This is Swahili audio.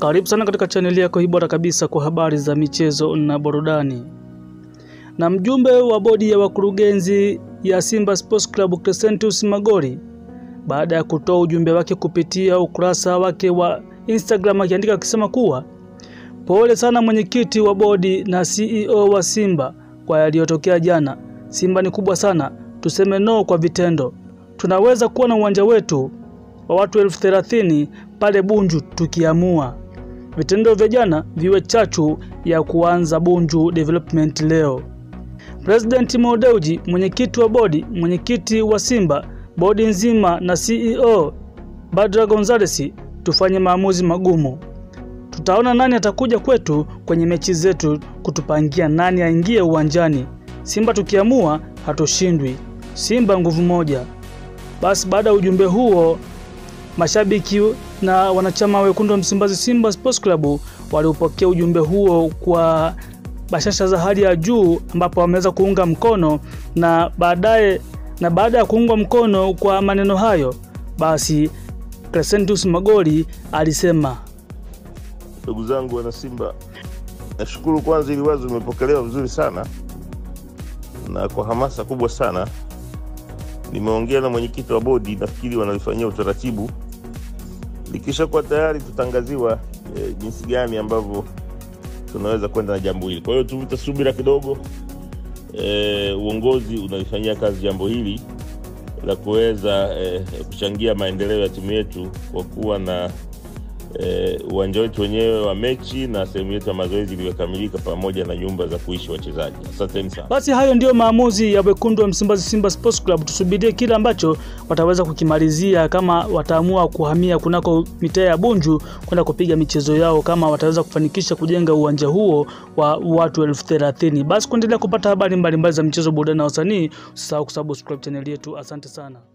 Karibu sana katika chaneli yako hii bora kabisa kwa habari za michezo na burudani. Na mjumbe wa bodi ya wakurugenzi ya Simba Sports Club Crescentus Magori, baada ya kutoa ujumbe wake kupitia ukurasa wake wa Instagram, akiandika akisema kuwa pole sana mwenyekiti wa bodi na CEO wa Simba kwa yaliyotokea jana. Simba ni kubwa sana, tuseme no kwa vitendo. Tunaweza kuwa na uwanja wetu wa watu elfu thelathini pale Bunju tukiamua. Vitendo vya jana viwe chachu ya kuanza Bunju Development leo. President Mo Dewji, mwenyekiti wa bodi, mwenyekiti wa Simba, bodi nzima na CEO Badra Gonzales, tufanye maamuzi magumu. Tutaona nani atakuja kwetu kwenye mechi zetu kutupangia nani aingie uwanjani. Simba tukiamua hatushindwi. Simba nguvu moja. Basi baada ya ujumbe huo mashabiki na wanachama wekundu wa Msimbazi Simba Sports Club waliupokea ujumbe huo kwa bashasha za hali ya juu, ambapo wameweza kuunga mkono na baadaye na baada ya kuungwa mkono kwa maneno hayo, basi Crescentus Magori alisema, ndugu zangu wana Simba, nashukuru kwanza, ili wazo limepokelewa vizuri sana na kwa hamasa kubwa sana. Nimeongea na mwenyekiti wa bodi, nafikiri wanalifanyia utaratibu. Likishakuwa tayari, tutangaziwa e, jinsi gani ambavyo tunaweza kwenda na jambo hili. Kwa hiyo tuvute subira kidogo. E, uongozi unalifanyia kazi jambo hili la kuweza e, kuchangia maendeleo ya timu yetu kwa kuwa na uwanja wetu wenyewe wa mechi na sehemu yetu ya mazoezi iliyokamilika pamoja na nyumba za kuishi wachezaji. Asanteni sana. Basi hayo ndiyo maamuzi ya wekundu wa Msimbazi Simba Sports Club. Tusubirie kile ambacho wataweza kukimalizia, kama wataamua kuhamia kunako mitaa ya Bunju kwenda kupiga michezo yao, kama wataweza kufanikisha kujenga uwanja huo wa watu elfu thelathini. Basi kuendelea kupata habari mbalimbali za michezo, burudani na wasanii, usisahau kusubscribe channel yetu. Asante sana.